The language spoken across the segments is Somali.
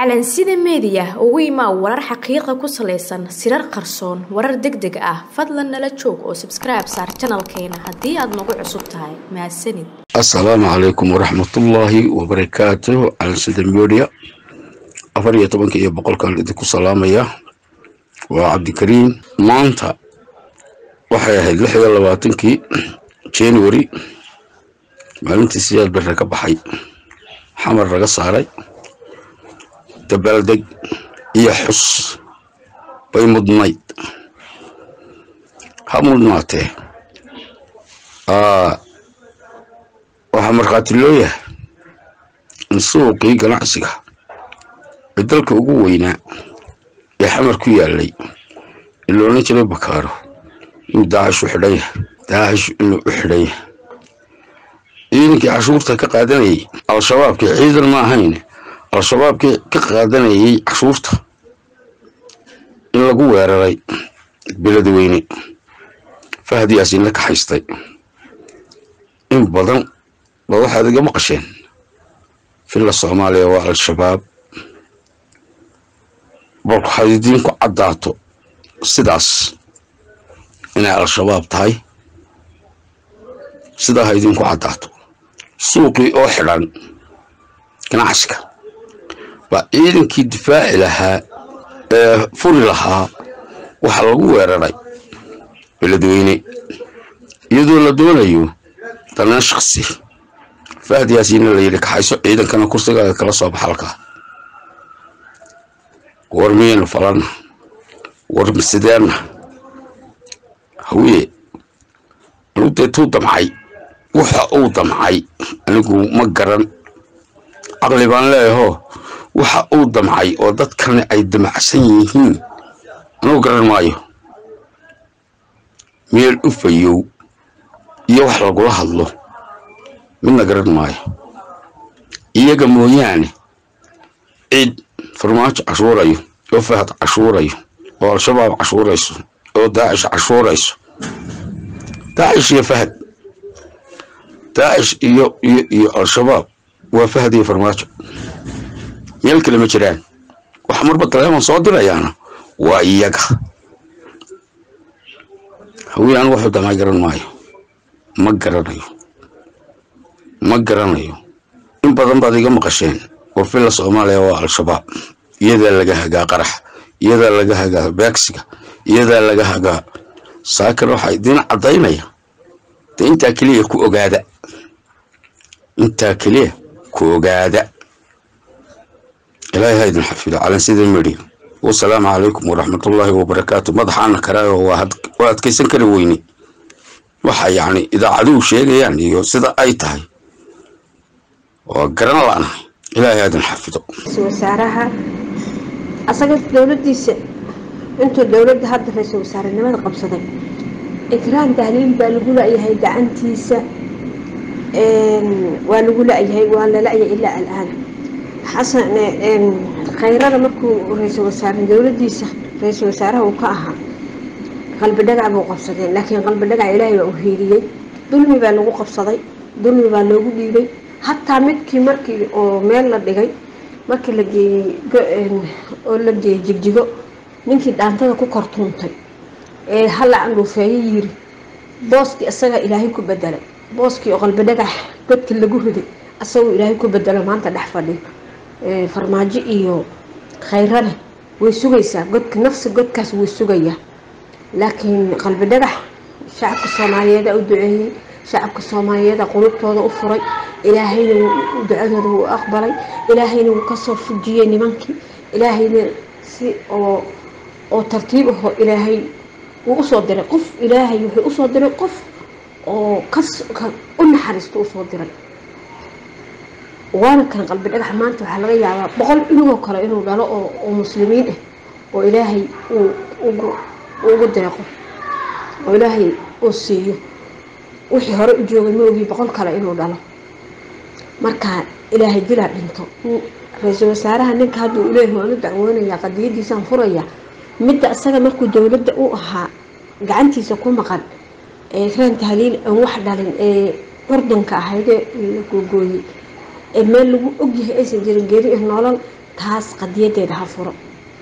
calansida meediya ugu imaa warar xaqiiqa ku salaysan sirar qarsoon warar deg deg ah fadlan nala joog oo sabskribe saar janalkeena haddii aad nagu cusub tahay mahadsanid assalaamu calaykum waraxmatullaahi wabarakaatu calansida media afar iyo tobanka iyo boqolkan idinku salaamaya waa cabdikariim maanta waxay ahayd lix iyo labaatankii january maalintii siyaad bere ka baxay xamar laga saaray dabaaldeg iyo xus bay mudnayd ha mudnaatee waxaa markhaati loo yahay in suuqii ganacsiga ee dalka ugu weynaa ee xamar ku yaalay in la odhan jiray bakaaro inuu daacish u xidhan yahay daacish inuu u xidhan yahay ciidankii cashuurta ka qaadanayay al-shabaabkii ciidan ma ahayn al-shabaabkii ka qaadanayay cashuurta in lagu weeraray beledweyne fahad yaasiin la kaxaystay in badan ba waxaad iga maqasheen filla soomaaliya waa al-shabaab balku had idiinku caddaato sidaas inay al-shabaab tahay sidaa ha idinku caddaato suuqii oo xidhan ganacsiga baa ciidankii difaaci lahaa ee furi lahaa waxaa lagu weeraray beledweyne iyadoo la doonayo danaan shaksi fahad yaasiinna la yidhi kaxayso ciidankana kursigaaga kala soo baxa halkaa war miyaynu falanna war masideena hawiye anu dee tuu damcay waxa uu damcay anigu ma garan caqli baan leeyahoo waxa uu damcay oo dadkani ay damacsan yihiin anugu garan maayo meel u fayow iyo wax lagula hadlo midna garan maayo iyaga mooyaane cid farmaajo cashuurayo oo fahad cashuurayo oo al-shabaab cashuurayso oo daacish cashuurayso daacish iyo fahad daacish iyo iyo iyo al-shabaab waa fahad iyo farmaajo meel kale ma jiraan waxa marba taleefon soo dirayaana waa iyaga hawii anigu waxuu damaa garan maayo ma garanayo ma garanayo in badan baad iga maqasheen oo filla soomaaliya waa al-shabaab iyadaa laga hagaa qarax iyadaa laga hagaa beegsiga iyadaa laga hagaa saakir waxaa idiin caddaynaya de intaa keliya ku ogaada intaa keliya ku ogaada ilaahay ha idin xafido calansida medhi wasalaamu calaykum waraxmatullaahi wabarakaatu madaxaana karaayo waa adkaysan kari weyne waxa yacni idaacaduhu sheegayaan iyo sida ay tahay waa garan la'nahay ilaahay ha idin xafido wasaaraha asaga dowladiisa intuu dowladda hadda ra-iisul wasaarenimada qabsaday ikraan tahliil baa lagu la-yahay gacantiisa waa lagu la-yahay waa la la-yahay ilaa alaan xasan khayrada markuu ra-iisul wasaare dowladiisa ra-iisul wasaaraha uu ka ahaa qalbi dhagac buu qabsadeen laakiin qalbi dhagac ilaahay baa u hiiriyey dulmi baa lagu qabsaday dulmi baa loogu dhiibay hataa midkii markii oo meel la dhigay markii la geeyey oo la geeyey jigjigo ninkii dhaantada ku kortuuntay ee hala andhuufeeyo yiri booskii isagaa ilaahay ku bedelay booskii oo qalbi dhagax godkii lagu riday isagoo ilaahay ku bedelo maanta dhex fadhiyo farmaajo iyo khayrane way sugaysaa godka nafsi godkaas way sugayaa laakiin qalbi dhagax shacabka soomaaliyeeda u duceeyey shacabka soomaaliyeeda qulubtooda u furay ilaahayna ducadooda wuu aqbalay ilaahayna wuu kasoo fujiyey nimankii ilaahayna si oo oo tartiib aho ilaahay wuu usoo diray qof ilaahay wuxuu usoo diray qof oo kas u naxariisto usoo diray waana kan qalbi dhagax maanta waxaa laga yaabaa boqol inagoo kale inuu dhalo oo muslimiin ah oo ilaahay ugu deeqo oo ilaahay uu siiyo wixii hore u joogay ma ogii boqol kale inuu dhalo marka ilaahay dilaa dhinto ra-iisul wasaaraha ninka hadda uu leeyahay waanu dacwoonaya qadiyadiisaan furaya midda isaga markuu dowladda u ahaa gacantiisa ku maqan ee raan tahliil aan wax dhalin ee curdunka ahaydee la googooyey ee meel lagu ogyahay aysan jirin geeri nolol taas qadiyadeeda ha furo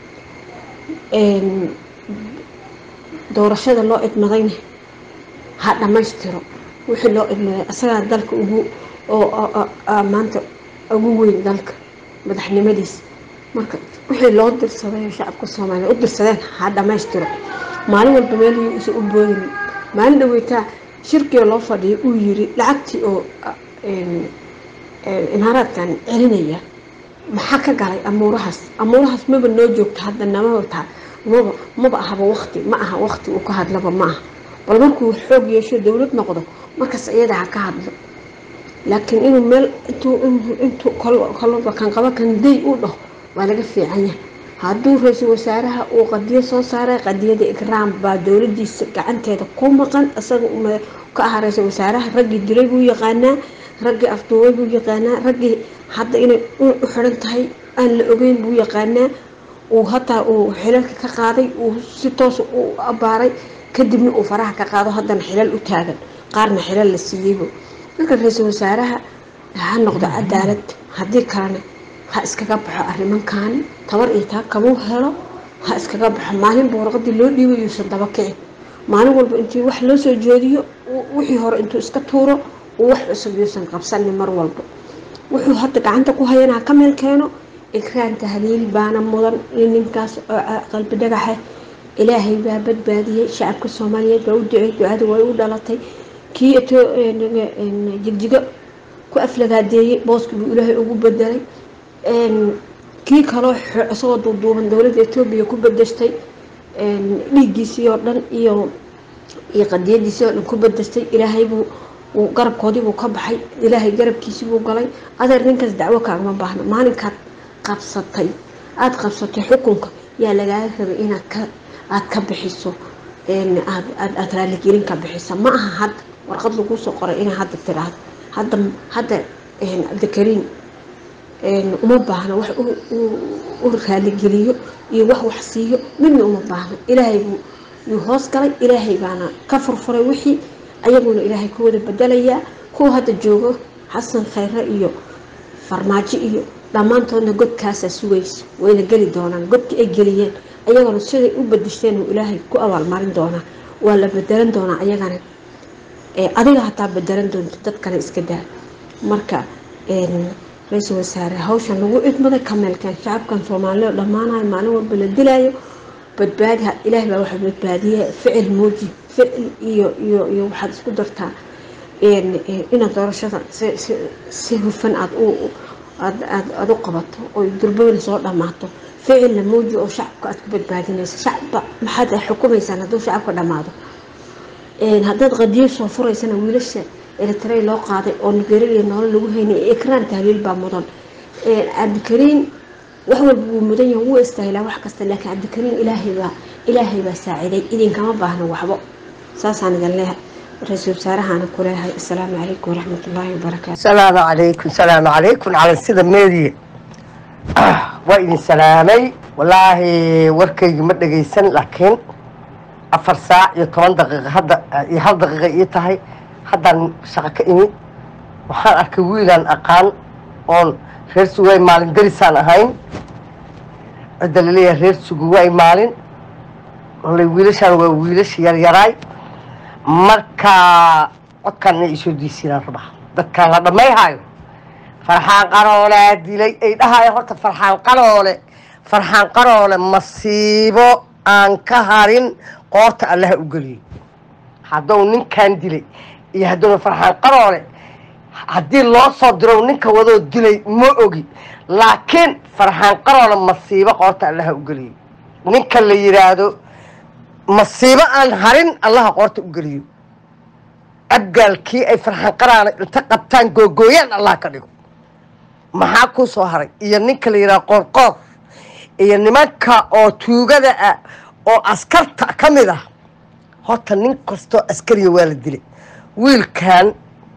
doorashada loo idmadayna ha dhammaystiro wixii loo idmaday asagaa dalka ugu oo maanta ugu weyn dalka madaxnimadiis marka wixii loo dirsaday oo shacabka soomaaliya u dirsadeen ha dhammaystiro maalin walba meelihii isa u boodin maalin dhaweytaa shirkiga loo fadhiya uu yiri lacagtii oo imaaraadkan celinaya maxaa ka galay amuurahaas amuurahaas maba noo joogto hadda namaba taa maba maba ahaba waqti ma aha waqti uu ka hadlaba ma aha bal markuu xoog yeesho dowlad noqdo markaas iyada ha ka hadlo laakiin inuu meel intuu intuu kolba kan qaba kan day u dhaho waa laga fiican yahay hadduu ra-iisul wasaaraha uu qadiyo soo saaray qadiyada ikraam baa dowladiisa gacanteeda ku maqan isaga ka ahaa ra-iisul wasaaraha raggii dilay buu yaqaanaa raggii afduubay buu yaqaanaa raggii hadda inay u xiran tahay aan la ogeyn buu yaqaanaa uu hataa uu xilalka ka qaaday uu si toosa u abaaray kadibna uu faraha ka qaado haddana xilal u taagan qaarna xilal la siiyeybo marka ra-iisul wasaaraha ha noqdo cadaalad haddii kalena ha iskaga baxo arrimankaani tabar iyo taa kamuu helo ha iskaga baxo maalinba warqadii loo dhiibay yuusan daba kicin maalin walba intii wax loo soo jeediyo wixii hore intuu iska tuuro uu wax cusub yuusan qabsanin mar walba wuxuu hadda gacanta ku hayana ha ka meel keeno ikraan tahliil baana mudan in ninkaas oo qalbi dhagaxa ilaahay baa badbaadiyey shacabka soomaaliyeed baa u ducey ducada way u dhalatay kii jigjigo ku aflagaadeeyey booski buu ilaahay ugu bedelay kii kaloo isagoo duuduuban dowladda etoobiya ku bedeshtay dhiiggiisii oo dhan iyo iyo qadiyadiisii oo dhan ku bedeshtay ilaahaybuu garabkoodiibuu ka baxay ilaahay garabkiisii buu galay adeer ninkaas dacwo kaagama baahna maalinkaad qabsatay aada qabsatay xukunka yaa lagaaga rabay inaad ka aada ka bixiso aada raaligelin ka bixisa ma aha hadda warqad laguu soo qoray inaa hadda tiraahdo hadda hadda cabdikariim uma baahna wax u raaligeliyo iyo wax wax siiyo midna uma baahna ilaahay buu yuu hoos galay ilaahay baana ka furfuray wixii ayaguna ilaahay ku wada bedelayaa kuwa hadda joogo xasan khayre iyo farmaajo iyo dhammaantoodna godkaasaa sugaysa wayna geli doonaan godkii ay geliyeen ayagana siday u bedeshteen uu ilaahay ku abaalmarin doonaa waa la bedelan doonaa ayagana adiga hataa bedelan doonto dadkana iska daa marka ra-iisul wasaare hawshan lagu idmaday kameelkan shacabkan soomaaliya dhammaanayo maalin walba la dilaayo badbaadi ilaah baa waxa badbaadiye ficil muuji ficil iyo iyo iyo waxaad isku dartaa inaad doorashada si hufan aad u aada u qabato oo durbabana soo dhammaato ficilna muuji oo shacabka aad ku badbaadinayso shacabba maxaad xukumaysaan hadduu shacabka dhammaado haddaad qadiyo soo furaysana wiilasha eritrey loo qaaday oo nigeria iyo noolo lagu haynay ikraan tahliil baa mudan cabdikariin wax walba wuu mudan yahay wuu istaahilaa wax kasta laakiin cabdikariin ilaahay baa ilaahay baa saaciday idinkama baahna waxbo saasaan idin leehay ra-iisul wasaarahaana ku leehay assalaamu calaykum waraxmat ullaahi wabarakaatu salaamu calaykum salaamu calaykum cala sida meediye waa idin salaamay wallaahi warkaygi ma dhegaysan laakiin afar saac iyo toban daqiiqa hadda iyo hal daqiiqa ii tahay haddaan shaqo ka imid waxaan arkay wiilaan aqaan oon reer suguwaay maalin darisaan ahayn cidda laleeyahay reer suguwaay maalin olay wiilashaan waa wiilasha yaryaraay marka codkaan inay isoo diisiinaan rabaa dadkaan la dhammayhaayo farxaan qaroolea dilay ay dhahaayo horta farxaan qaroole farxaan qaroole masiibo aan ka harin qoorta allaha u geliyey hadduu ninkan dilay iyo hadduuna farxaan qaroole haddii loo soo diro ninka wadoo dilay ma ogi laakiin farxaan qaroole masiibo qoorta allaha u geliyey ninka la yidhaahdo masiibo aan harin allaha qoorta u geliyo abgaalkii ay farxaan qaraale inta qabtaan googooyaan allah ka dhigo maxaa kuu soo haray iyo ninka la yidhaha qoorqoor iyo nimanka oo tuugada ah oo askarta ka mid ah horta nin kastoo askariya waa la dilay wiilkan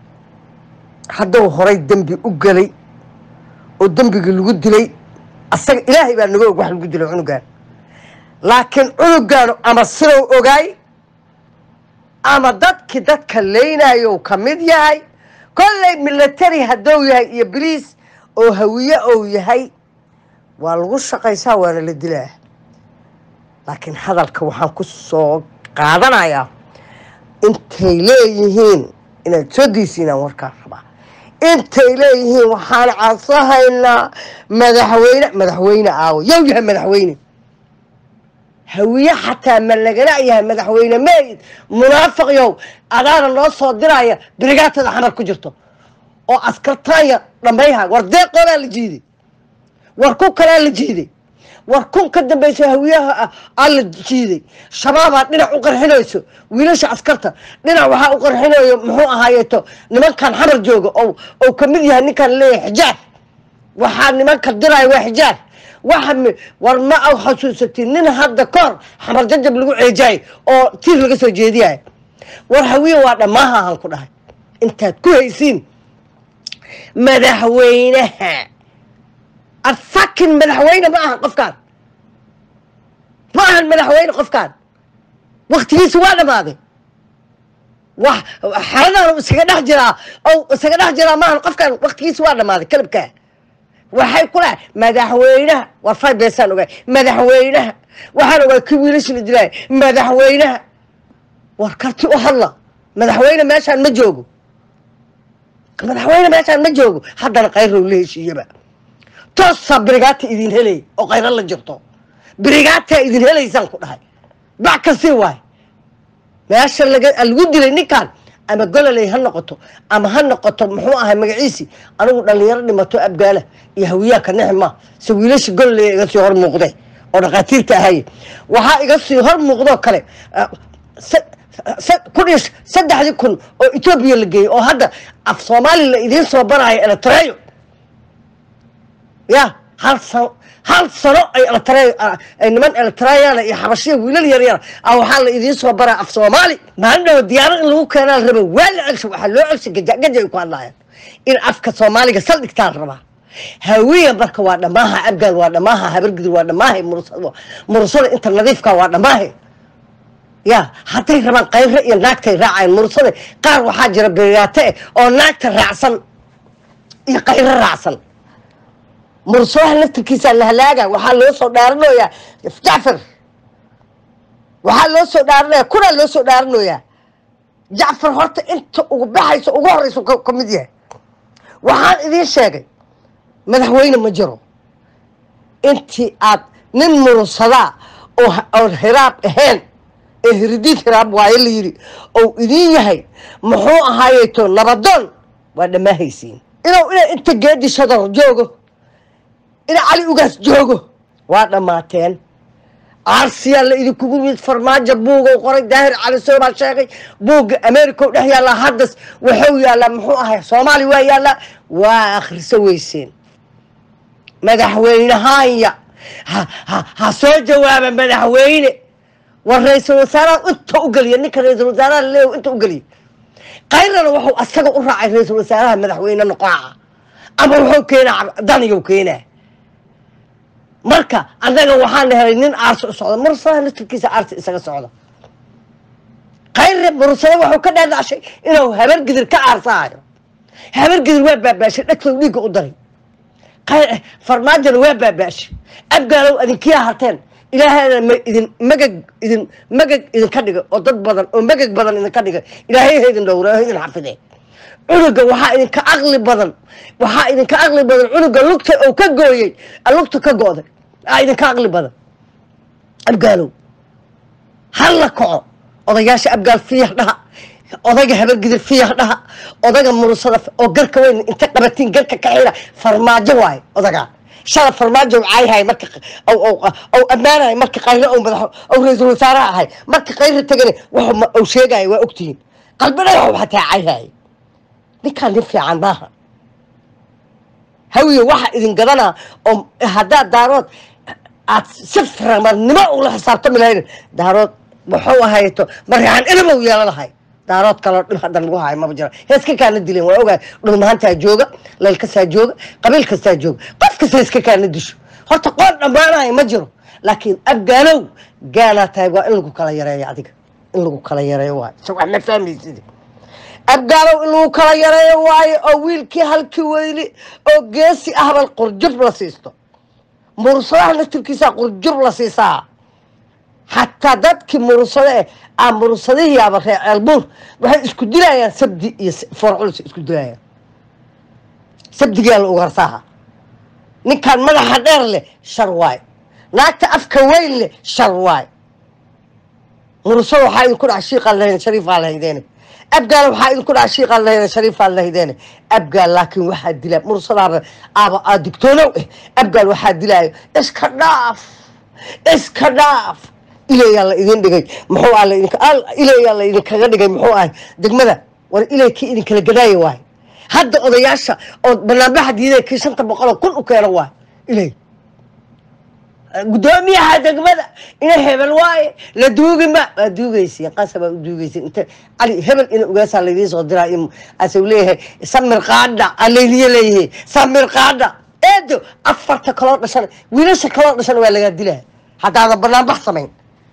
hadduu horay dembi u gelay oo dembigii lagu dilay asaga ilaahay baa naga og wax lagu dilay cunugaan laakiin cunugaanu ama sidou ogaay ama dadkii dadka leynayo ka mid yahay kolley military hadduu yahay iyo boliis oo hawiye ou yahay waa lagu shaqaysaa waana la dilaa laakiin hadalka waxaan ku soo qaadanayaa intay leeyihiin inaad soo daysiinaan warkaan rabaa intay leeyihiin waxaan cadsahaynaa madaxweyne madaxweyne aawo yow yahay madaxweyne hawiye xataa ma lagala yahay madaxweyne meyd munaafiq yow adaana noo soo diraya birigaatada xamar ku jirto oo askartaanya dhammayha war deeqoodaa la jiiday war ku kalaa la jiiday war kun ka dambaysa hawiyaha aa la jiiday shabaabaa dhinac u qarxinayso wiilasha askarta dhinac waxaa u qarxinayo muxuu ahaayeeto nimankan xamar jooga oo ou ka mid yahay ninkan leeyahay xijaab waxaa nimanka diraya waa xijaab waxa war ma aw xasuusatin nin hadda kahor xamar jajab lagu ceejaay oo tiir laga soo jeediyayo war hawiye waa dhammaaha ahaan ku dhahay intaad ku haysiin madaxweynaha afakin madaxweyne ma ahan qofkaan ma ahan madaxweyne qofkaan waktigiisa waa dhammaaday wax xaladan isaga dhex jiraa o isaga dhex jiraa maahan qofkaan waktigiisa waa dhammaaday kalabkaa waxay ku lahay madaxweynaha war fay beesaan ogaay madaxweynaha waxaan ogaay kii wiilasha la dilaaya madaxweynaha war karti u hadla madaxweyne meeshaan ma joogo madaxweyne meeshaan ma joogo haddana kayrow la heshiiyaba toosaa birigaata idin helay oo kayro la jirto birigaataa idin helaysaan ku dhahay bac kasi waay meesha laga lagu dilay ninkan ama gololey ha noqoto ama ha noqoto muxuu ahay magaciisi anigu dhalinyaro dhimato abgaala iyo hawiyaaka nixma se wiilasha gololey iga sii hor muuqde oo dhakhaatiirta ahaye waxaa iga sii hor muuqdoo kale kun iyo saddexdii kun oo etoobiya la geeyey oo hadda af soomaali la idiin soo barayo eletreyo ya hal sano hal sano ay eletre niman eletreyana iyo xabashiya wiilal yaryara a waxaa la idiin soo baraa af soomaali maalin dhawo diyaarad in lagu keenaa la raba waa la celsha waxaa loo celsha gajagaja ay ku hadlaayaan in afka soomaaliga saldhigtaa la rabaa hawiya marka waa dhammaaha abgaal waa dhammaaha habargidur waa dhammaaha murusada inta nadiifka waa dhammaaha ya hadday rabaan kayre iyo naagtay raacayan murusada qaar waxaa jira beriyaate eh oo naagta raacsan iyo kayre raacsan mursaha laftirkiisa la halaaga waxaa loo soo dhaaranoyaa jacfar waxaa loo soo dhaaranaya kunaa loo soo dhaaranoyaa jacfar horta inta ugu baxayso ugu horeyso ka mid yahay waxaan idiin sheegay madaxweyne ma jiro intii aad nin mursadaa oo oon hiraab ahayn ee hiridiid hiraab waayo la yidhi ou idiin yahay muxuu ahaayeeto nabadoon waa dhammaahaysiin inuu ina inta geedi shadar joogo ina cali ugaas joogo waa dhammaateen aarsiyaa la idinkugu yimid farmaajo buugou qoray daahir cali soo baa sheegay buugga america u dhex yaallaa haddas wuxuu yaallaa muxuu ahay soomaaliya waa yaallaa waa akhriso weyseen madaxweynehaanya ha ha ha soo jawaaba madaxweyne war ra-iisul wasaaraha inta u geliya ninka ra-iisul wasaaraha laleeyahy inta u geliya kayrana wuxuu asaga u raacay ra-iisul wasaaraha madaxweyne noqonaca ama wuxuu keenaa daniyow keenaa marka annaga waxaana helay nin aarsi u socda mursadaha laftirkiisa aarsi isaga socda kayre mursado wuxuu ka dhaadhacshay inuu habargidir ka aarsahayo habargidir waa baabaashay dhegtow dhiigga u daray farmaajona waa baabaashay abgaalow adinkiyaa harteen ilaahayna ma idin magag idin magag idinka dhigay oo dad badan oo magag badan idinka dhigay ilaahay ha idin dhowra ha idin xafidee cunuga waxaa idinka aqli badan waxaa idinka aqli badan cunuga lugta oo ka gooyey lugta ka go'day aa idinka aqli badan abgaalow hal la kaco odayaasha abgaal fiyax dhaha odayga habargidir fiyax dhaha odayga murusada oo garka weyn inta qabatiin garka ka xira farmaajo waaye odagaa shala farmaajo cayhay marka ou ammaanahay marka qayre ou madax ou ra-iisul wasaaraha ahay marka qayre tagane wuxuu sheegaya waa ogtihiin qalbi dhagaxu xataa cayhay ninkaan nin fiican maaha hawiye waxa idin gadanaa oo haddaad daarood aad si ramarnimo ula xisaabtami lahayn daarood wuxuu ahayto maryaxan ilmow yeela lahay daarood kaloo dhib hadda lagu hayo maba jira heeska kaana dileen waa ogahay dhulmahantaa jooga leel kastaa jooga qabiil kastaa jooga qof kasta heeska kaana disho horta qoon dhammaanayo ma jiro laakiin abgaalow gaanaa tahay waa in lagu kala yareeyo adiga in lagu kala yareeyo waayo so wax ma fahmaysid abgaalow in lagu kala yareeyo waayo oo wiilkii halkii weyli oo geesi ahbal qurjub la siisto murursadaha naftirkiisaa qurjur la siisaa xataa dadkii murursade eh aa murursadihii aba reer ceelbuur waxay isku dilayaan sabdi iyo foorculus isku dilayaan sabdigaa la ugarsaaha ninkaan madaxa dheer leh shar waay naagta afka weyn leh shar waay murursada waxaa idinku dhaca shiiqaan lahayn shariifaa lahaydeene abgaal waxaa idinku dhaca shiiqaan lahayn shariifaa lahaydeene abgaal laakiin waxaa dilaa murursadaaba aaba aa digtoonow eh abgaal waxaa dilaayo iska dhaaf iska dhaaf ilayaa la idin dhigay muxuu ah laidink ilayaa la idinkaga dhigay muxuu ahay degmada war ilay kii idinkala gadaaya waay hadda odayaasha oo banaanbaxa diiday kii shanta boqoloo kun u keena waay ilay guddoomiyaha degmada ina hebel waaye la duugi ma waa duugaysiin qasabaa u duugaysiin inta cali hebel ina ogaasaa laydiin soo diraa asau leeyahay samir qaadha alayliye leeyahay samir qaadha eedo afarta kaloo dhashan wiilasha kaloo dhashan waa lagaa dilaa haddaadan banaanbax samayn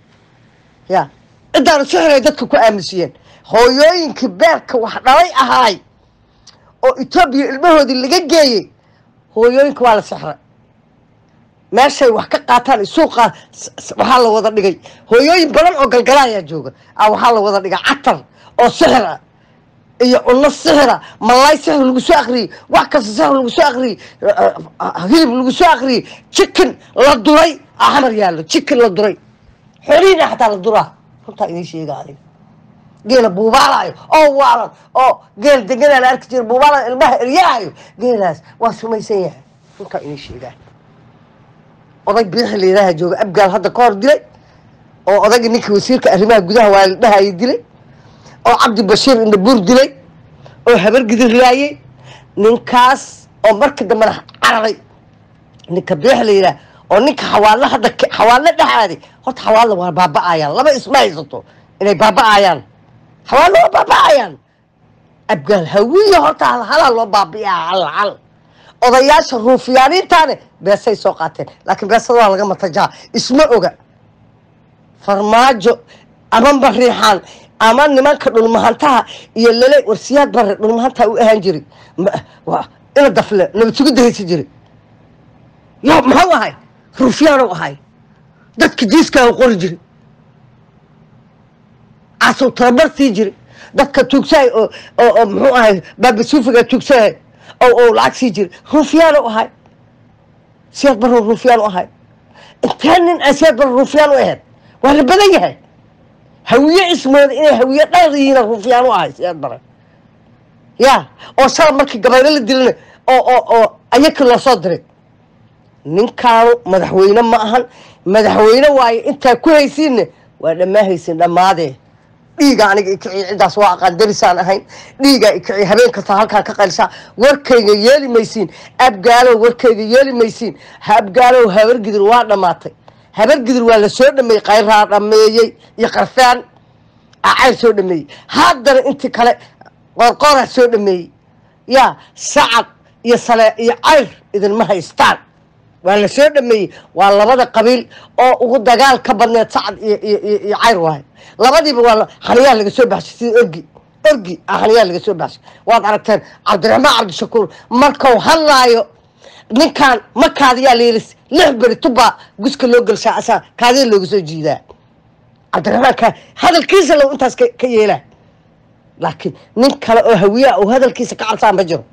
ya cidaana sixiray dadka ku aamusiyeen hooyooyinkii beerka wax dhalay ahaay oo etoobiya ilmahoodii laga geeyey hooyooyinka waa la sixray meeshay wax ka qaataan suuqa waxaa la wada dhigay hooyooyin badan oo galgala ayaa jooga a waxaa la wada dhigay catar oo sixir ah iyo cunno sixira malaay sixir lagu soo akriyey wax kasta sixir lagu soo akriyey hilib lagu soo akriyey chicken la duray xamar yaallo chicken la duray xoolihiina xataa la duraa runtaa idiin sheega adiga geela buubaalayo oo waalan oo geel deganaa la arki jira buubaalayo ilmaha eryaayo geelaas waa sumaysan yahay runtaa idiin sheegaa oday biixi layidhaaha jooga abgaal hadda ka hor dilay oo odayga ninkii wasiirka arrimaha gudaha waa la dhahayay dilay oo cabdi bashiir indhabuur dilay oo habar gidir laayey ninkaas oo markii dambena cararay ninka biixi la yidhaah oo ninka xawaallo hadda xawaallo dhexaaday horta xawaallo waa baaba'ayaan laba isma haysato inay baaba'ayaan xawaallo waa baaba'ayaan abgaal hawiya horta halhalaa loo baabi'iyaa hal hal odayaasha ruufiyaaniintaane beesay soo qaateen laakiin beesada waa laga matajaa isma oga farmaajo ama bariixaan ama nimanka dhulmahantaha iyo lale warsiyaad bare dhulmahantaa u ahaan jiray ina dafle nabad sugidda haysi jiray yo muxuu ahay ruufyaanu ahay dadka jiiskaa u qori jiray casow tababar sii jiray dadka tuugsahay oo oo muxuu ahay baabasuufiga tuugsahay oo oo lacag sii jiray ruufyaanu ahay siyaad barro ruufyaan u ahay intee nin aan siyaad barro ruufyaan u ahayd waa la badan yahay hawiye ismooda inay hawiye dhayr yihiina ruufyaan u ahay siyaad bare ya oo shala markii gabaylo la dilana oo oo oo ayakii loo soo diray ninkaanu madaxweyne ma ahan madaxweyne waaye intaa ku haysiinne waa dhammaa haysin dhammaadee dhiiga aniga ikiciy ciddaas waa aqaan darisaan ahayn dhiigaa ikiciy habeen kasta halkaan ka qaylisaa warkayga yeeli maysiin abgaalow warkayga yeeli maysiin abgaalow habargidir waa dhammaatay habargidir waa la soo dhameeyey qayraa dhameeyey iyo qarfaan acayr soo dhameeyey haddana intii kale qorqoraa soo dhameeyey yaa sacad iyo sale iyo cayr idinma haystaan waa la soo dhameeyey waa labada qabiil oo ugu dagaal ka badneed sacad iyo iyo cayr waayo labadiiba waa xaniyaa laga soo baxshay sida orgi orgi a xaniyaa laga soo baxshay waad aragteen cabdiraxmaan cabdishakuur markau hadlaayo ninkan ma kaadiyaa layiri lix beri tubaa guska loo gelshaa asaa kaadiya looga soo jiidaa cabdiraxmaan ka hadalkiisa low intaas ka yeelaa laakiin nin kale oo hawiyaa oo hadalkiisa ka cabsaa ma jiro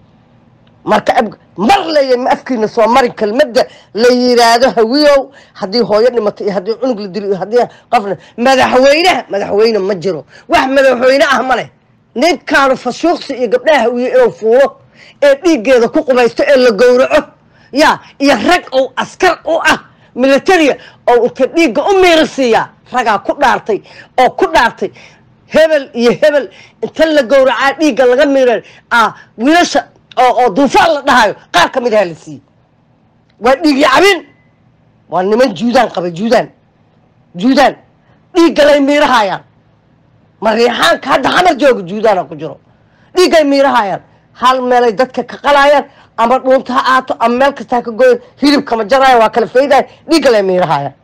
marka ab mar leeya ma afkiina soo marin kelmadda la yiraahdo hawiyow haddii hooyo dhimato iyo haddii cunug la dilo iyo haddii qofna madaxweynaha madaxweyne ma jiro wax madaxweyne ah ma leh ninkaanu fashuuqsi iyo gabdhaha hawiye inuu fuulo ee dhiiggeeda ku qubaysto ee la gowraco ya iyo rag oo askar u ah militaria oo inta dhiigga u miirisiiyaa ragaa ku dhaartay oo ku dhaartay hebel iyo hebel inta la gowracaa dhiigga laga miira ah wiilasha oo oo duufaan la dhahayo qaar ka mid aha la siiyey waa dhiigyo cabin waa niman juudaan qaba juudaan juudaan dhiiggalay miirahayaan mariixaanka hadda xamar jooga juudaana ku jiro dhiiggay miirahayaan hal meelay dadka ka qalayaan ama dhuunta ha aato ama meel kasta ha ka goyan hilibkama jaraayan waa kala faydayan dhiiggalay miirahayaan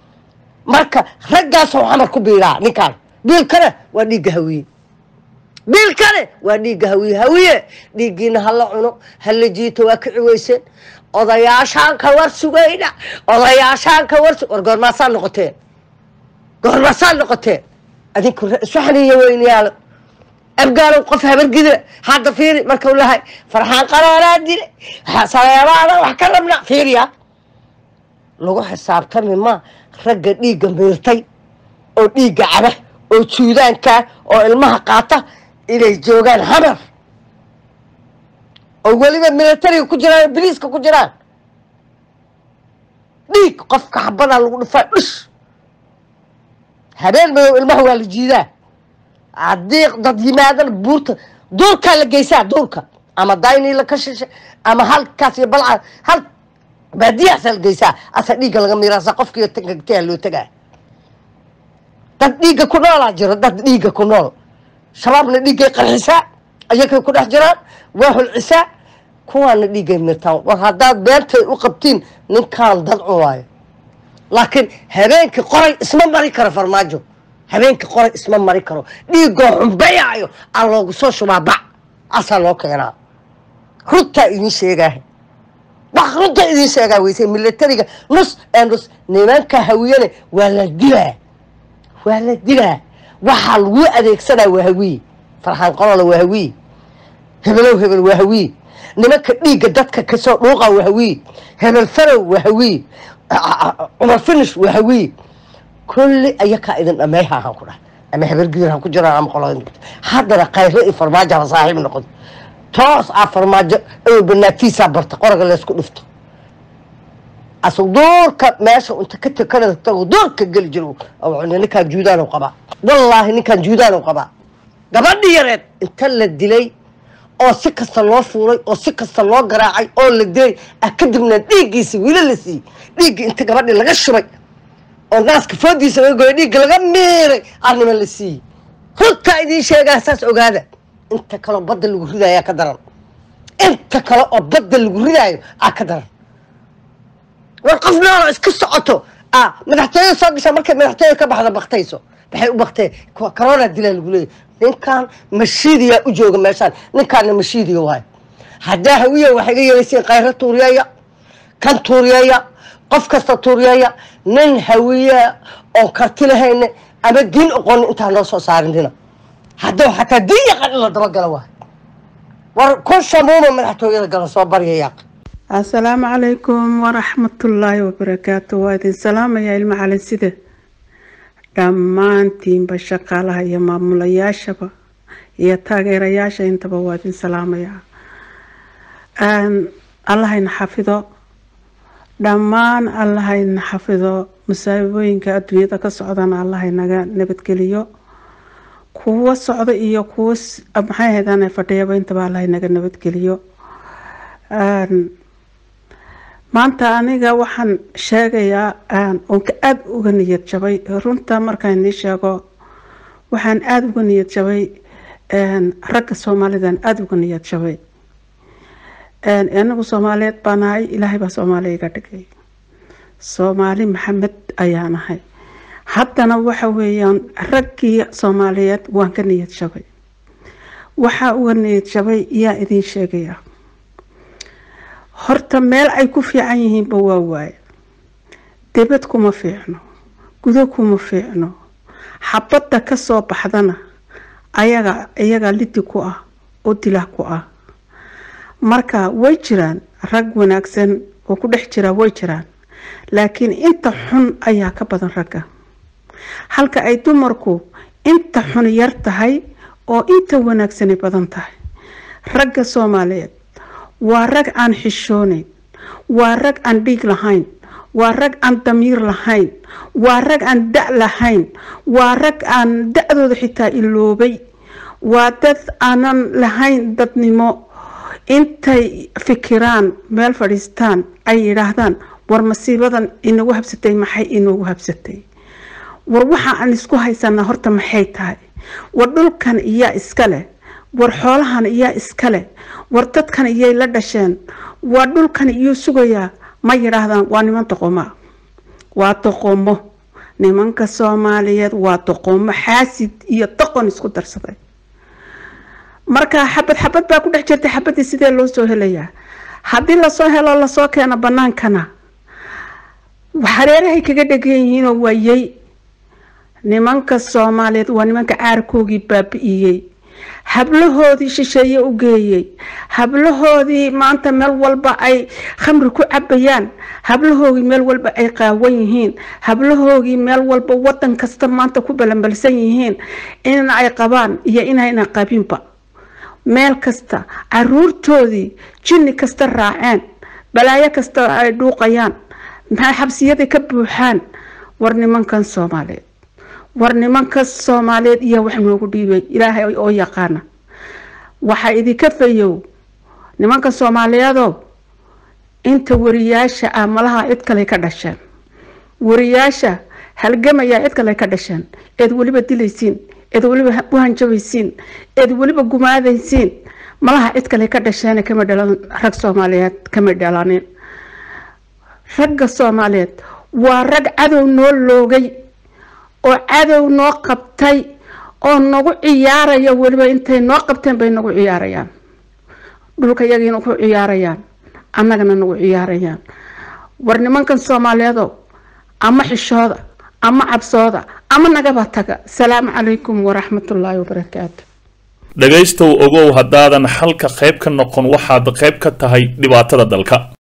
marka raggaasoo xamar ku biiraa ninkaan biilkana waa dhiigga hawiye biilkane waa dhiigga hawiye hawiye dhiiggiina hala cuno hala jiito waa kici weyseen odayaashaan ka war sugayna odayaashaan ka war war goormaasaa noqoteen goormaasaa noqoteen adinku iswaxaniyo weynayaalo abgaalow qof habargida hadda fiiri markau lahay farxaan qaraanaa dile saleebaana wax ka rabna fiiriya lagu xisaabtami ma ragga dhiigga miirtay oo dhiigga caba oo juudaankaa oo ilmaha qaata inay joogaan hamar oo weliba militariga ku jiraan oo biliiska ku jiraan dhiig qofka xabadaa lagu dhufaa dhush habeen madow ilmaha waa la jiidaa haddii dad yimaadana buurta duurkaa la geysaa duurka ama daynila ka shishay ama halkaas iyo balca hal baadiyahaasaa la geysaa asa dhiigga laga miiraasa qofkiiyo tangagtayaa loo tagaa dad dhiigga ku noolaa jiro dad dhiigga ku nool shabaabna dhiiggay qarxisaa ayakay ku dhex jiraan waa hulcisaa kuwaana dhiiggay mirtaan war haddaad beentay u qabtiin ninkaan dad cunaayo laakiin habeenkii qoray isma mari karo farmaajo habeenkii qoray isma mari karo dhiigoo xumbayaayo aa loogu soo shubaa bac asaa loo keenaa runtaa idiin sheegaaha wax runta idiin sheegaa weyse militariga nus ee nus nimanka hawiyane waa la dilaa waa la dilaa waxaa lagu adeegsanaa waa hawiye farxaan qolola waa hawiye hebelow hebel waa hawiye nimanka dhiigga dadka kasoo dhuuqa waa hawiye hebel farow waa hawiye cumar finish waa hawiye kulli ayakaa idin dhameeyha ahaan ku dhahay ama habargidir ha ku jiraan ama qolo haddana khayro iyo farmaajo ha saaxiib noqdo toos ah farmaajo inuu banaagtiisaa barta qoraga laysku dhufto asag duurka meesha inta ka tekana tago duurka geli jiro ninkaan juudaan qabaa wallaahi ninkaan juudaan qabaa gabadhi yareed inta la dilay oo si kasta loo fuulay oo si kasta loo garaacay oo la dilay ah kadibna dhiiggiisi wiila la siiyey dhiiggii inta gabadhi laga shubay oo naaska foodiisa laga goyay dhiigga laga miiray arnima la siiyey runtaa idiin sheegaa saas ogaada inta kaleo badda lagu ridaayo aa ka daran inta kale oo badda lagu ridaayo aa ka daran war qof noolo iska socoto a madaxtooyada soo gashaa markay madaxtooyada ka baxda baktayso waxay u baktee corona dilaa lagu leeyahy ninkan mashiidiyaa u jooga meeshaan ninkaana mashiidiya waayo haddaa hawiya waxay iga yeelasiin khayro tuuriyeeya kan tuuriyeeya qof kasta tuuriyeeya nin hawiya oo karti lahayne ama diin oqonin intaa noo soo saarinina hadduu xataa diin yaqan in la dabagala waayo war kun shamuuma madaxtooyada gala soo baryaya assalaamu calaykum waraxmatullaahi wabarakaatu waa idin salaamayaa ilmo cali sida dhammaantiinba shaqaalaha iyo maamulayaashaba iyo taageerayaasha intaba waa idin salaamayaa allahayna xafido dhammaan allahayna xafido masaabooyinka adduunyada ka socdana allahaynaga nabadgeliyo kuwo socda iyo kuwo maxay ahaydaan fadhiyaba intaba allahaynaga nabadgeliyo maanta aniga waxaan sheegayaa oon ka aada uga niyad jabay runta markaan nii sheego waxaan aada uga niyad jabay ragga soomaalidan aada uga niyad jabay anagu soomaaliyeed baa nahay ilaahay baa soomaaliya iga dhigay soomaali maxamed ayaa nahay haddana waxa weeyaan raggii soomaaliyeed waan ka niyad jabay waxaa uga niyad jabay yaa idiin sheegaya horta meel ay ku fiican yihiinba waa waaye debad kuma fiicno gudo kuma fiicno xabadda ka soo baxdana ayaga iyaga lidi ku ah oo dilah ku ah marka way jiraan rag wanaagsan oo ku dhex jira way jiraan laakiin inta xun ayaa ka badan ragga halka ay dumarku inta xun yar tahay oo inta wanaagsani badan tahay ragga soomaaliyeed waa rag aan xishoonayn waa rag aan dhiig lahayn waa rag aan damiir lahayn waa rag aan da' lahayn waa rag aan da-dooda xitaa iloobay waa dad aanan lahayn dadnimo intay fikiraan meel fadhiistaan ay yidhaahdaan war masiibadan inagu habsatay maxay inoogu habsatay war waxa aan isku haysanaa horta maxay tahay war dhulkan iyaa iska leh war xoolahan iyaa iska leh war dadkan iyay la dhasheen waa dhulkan iyuu sugayaa ma yidhaahdaan waa niman doqomaa waa doqomo nimanka soomaaliyeed waa doqomo xaasid iyo doqon isku darsaday marka xabad xabad baa ku dhex jirta xabadii sidee loo soo helayaa haddii lasoo helo lasoo keeno bannaankana hareerahay kaga dhegan yihiinoo waayey nimanka soomaaliyeed waa nimanka caarkoogii baabi'iyey hablahoodii shisheeye u geeyey hablahoodii maanta meel walba ay khamri ku cabayaan hablahoogii meel walba ay qaawan yihiin hablahoogii meel walba wadan kasta maanta ku balanbalsan yihiin in ay qabaan iyo inayna qabinba meel kasta caruurtoodii jinni kasta raaceen balaayo kasta ay dhuuqayaan maxay xabsiyada ka buuxaan war nimankan soomaaliyeed war nimanka soomaaliyeed iyo wax noogu dhiibay ilaahay oo yaqaana waxaa idinka fayow nimanka soomaaliyeedow inta wariyaasha ah malaha cid kale ka dhasheen wariyaasha halgamayaa cid kale ka dhasheen eed weliba dilaysiin eed weliba u hanjabaysiin eed weliba gumaadaysiin malaha cid kale ka dhasheen kama dhalan rag soomaaliyeed kama dhalanin ragga soomaaliyeed waa rag cadow noo loogay oo cadow noo qabtay oo nagu ciyaaraya weliba intay noo qabteen bay nagu ciyaarayaan dhulka yagiina ku ciyaarayaan annagana nagu ciyaarayaan war nimankan soomaaliyeedo ama xishooda ama cabsooda ama nagaba taga salaamu calaykum waraxmatullaahi wabarakaatu dhegaystow ogow haddaadan xalka qayb ka noqon waxaad qayb ka tahay dhibaatada dalka